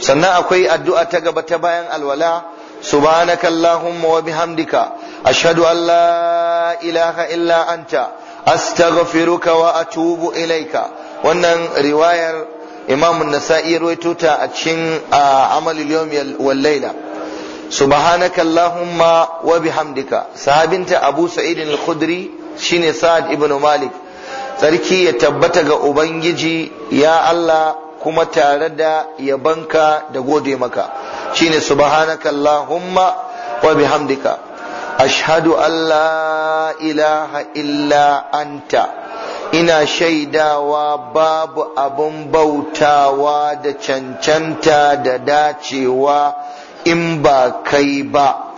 sannan akwai addu'a ta gaba ta bayan alwala subhanaka allahumma wa bihamdika ashhadu an la ilaha illa anta astaghfiruka wa atubu ilaika wannan riwayar imam an-nasa'i rawaito ta a cikin amalul yawm wal layla subhanaka allahumma wa bihamdika sahabinta abu sa'id al-khudri shine sa'ad ibn malik sarki ya tabbata ga ubangiji ya Allah kuma tare da yabanka da gode maka shine subhanaka allahumma wa bihamdika ashhadu an la ilaha illa anta ina shaidawa babu abun bautawa da cancanta da dacewa in ba kai ba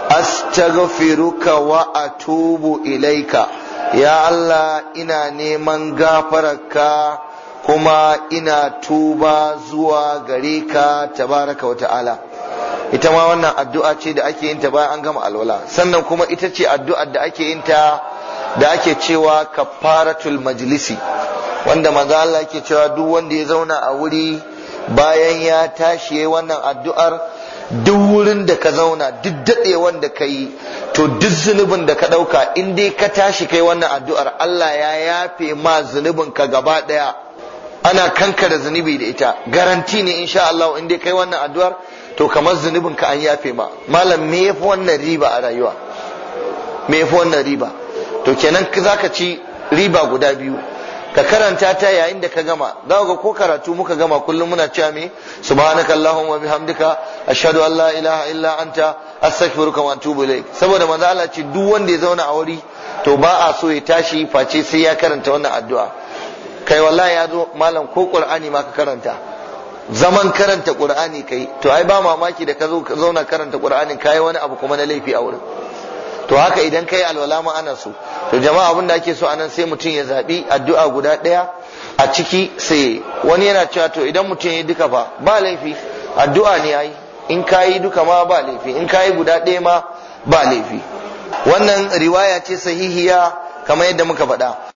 astaghfiruka wa atubu ilaika ya Allah ina neman gafararka kuma ina tuba zuwa gare ka tabaraka wa ta'ala ita ma wannan addu'a ce da ake yin ta bayan an gama alwala sannan kuma ita ce addu'ar da ake yin ta da ake cewa kafaratul majlisi wanda manzo Allah yake cewa duk wanda ya zauna a wuri bayan ya tashi yayin wannan addu'ar duk wurin da ka zauna duk daɗe wanda ka yi to duk zunubin da ka ɗauka in dai ka tashi kai wannan addu'ar Allah ya yafe ma zunubin ka gaba ɗaya ana kankara zunubi da ita garanti ne insha Allah in dai kai wannan addu'ar to kamar zunubin ka an yafe ma malam me yafi wannan riba a rayuwa me yafi wannan riba to kenan zaka ci riba guda biyu ka karanta ta yayin da ka gama za ga ko karatu muka gama kullum muna cewa me subhanaka allahumma bihamdika ashhadu an la ilaha illa anta astaghfiruka wa atubu ilaik saboda manzo Allah ce duk wanda ya zauna a wuri to ba a so ya tashi face sai ya karanta wannan addu'a kai wallahi ya zo malam ko qur'ani ma ka karanta zaman karanta qur'ani kai to ai ba mamaki da ka zo ka zauna karanta qur'anin kai wani abu kuma na laifi a wurin to haka idan kai alwala ma ana so to jama'a abin da ake so anan sai mutum ya zabi addu'a guda ɗaya a ciki sai wani yana cewa to idan mutum ya duka fa ba laifi addu'a ne ai in kayi duka ma ba laifi in kayi guda ɗaya ma ba laifi wannan riwaya ce sahihiya kamar yadda muka faɗa